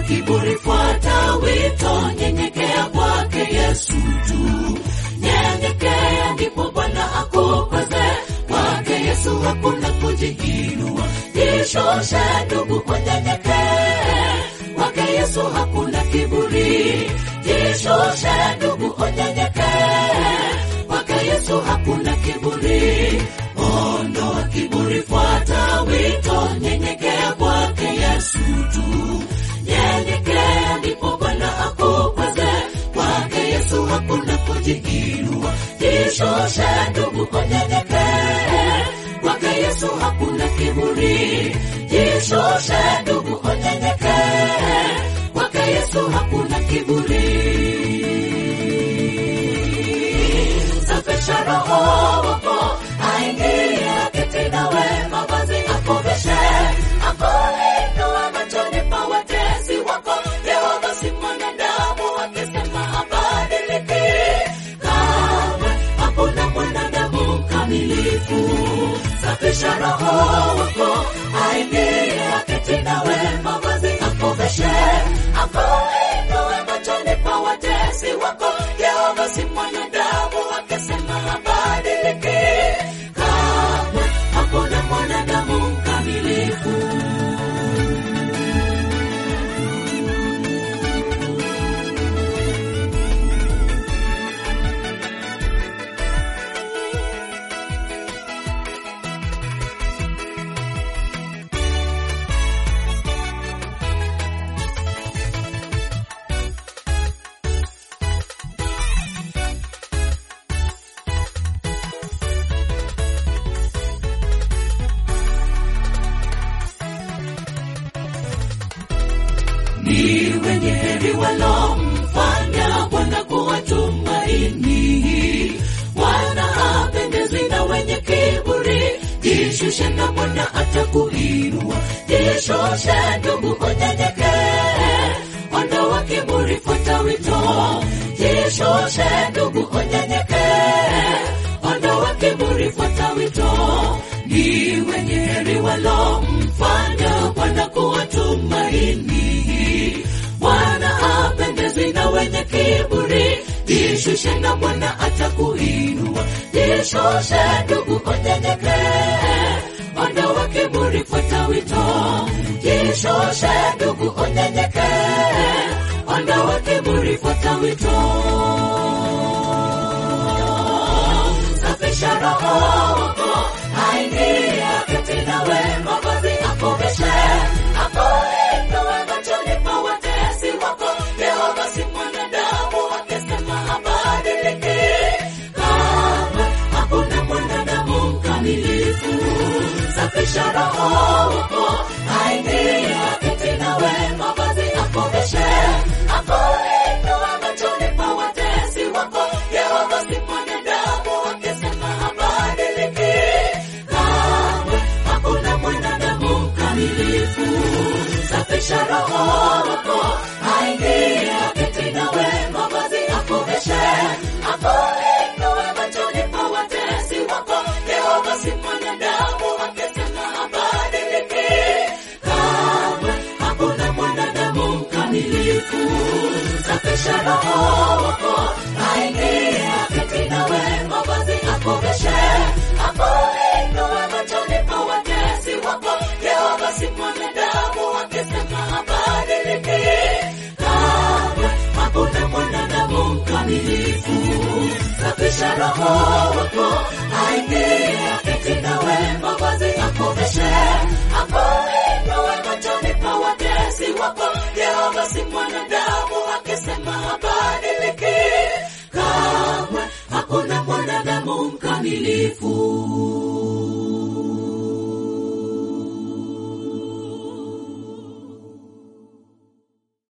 kiburi, fuata wito, nyenyekea kwake Yesu tu. Nyenyekea ndipo Bwana akukweze, kwake Yesu hakuna kujiinua. Jishushe ndugu, unyenyekee, kwake Yesu hakuna kiburi. Jishushe ndugu, unyenyekee, kwake Yesu hakuna kiburi. Ondoa kiburi, fuata wito, nyenyekea kwake Yesu tu. Nyenyekea ndipo Bwana akukweze, kwake Yesu hakuna kujiinua. Jishushe ndugu, unyenyekee, kwake Yesu hakuna kiburi. Jishushe ndugu, unyenyekee, kwake Yesu hakuna kiburi. Safisha roho wako, aingie aketi nawe, mavazi akoveshe, akuinue machoni pa watesi wako. Yehova si mwanadamu akisema habadiliki, kamwe hakuna mwanadamu mkamilifu. Safisha roho wako, aingie aketi nawe, mavazi akoveshe, akuinue machoni pa watesi wako. Yehova si mwanadamu akisema habadiliki, kamwe hakuna mwanadamu mkamilifu. ni wenye heri walomfanya Bwana kuwa tumaini, wana hapendezi na wenye kiburi. Jishushe na Bwana atakuinua, jishushe ndugu, unyenyekee, ondoa kiburi, fuata wito. Jishushe ndugu, unyenyekee, ondoa kiburi, fuata wito. Ni wenye heri walomfanya Bwana kuwa tumaini, Bwana apendezi na wenye kiburi. Jishushe na Bwana atakuinua, jishushe ndugu, unyenyekee, ondoa kiburi, fuata wito. Jishushe ndugu, unyenyekee, ondoa kiburi, fuata wito. Safisha roho wako, aingie aketi nawe, mavazi akoveshe, akuinue machoni pa watesi wako. Yehova si mwanadamu akisema habadiliki, kamwe hakuna mwanadamu mkamilifu. Safisha roho wako, aingie aketi nawe, mavazi akoveshe, akuinue machoni pa watesi wako. Yehova si mwanadamu akisema habadiliki, kamwe hakuna mwanadamu mkamilifu. Safisha roho wako, aingie aketi nawe, mavazi akoveshe, akuinue machoni pa watesi wako. Yehova si mwanadamu akisema habadiliki, kamwe hakuna mwanadamu mkamilifu. Safisha roho wako, aingie aketi nawe, mavazi akoveshe, akuinue machoni pa watesi wako. Yehova si mwanadamu akisema habadiliki, kamwe hakuna mwanadamu mkamilifu. Safisha roho wako, aingie aketi nawe, mavazi akoveshe, akuinue machoni pa watesi wako. Yehova si mwanadamu akisema habadiliki, kamwe hakuna mwanadamu mkamilifu.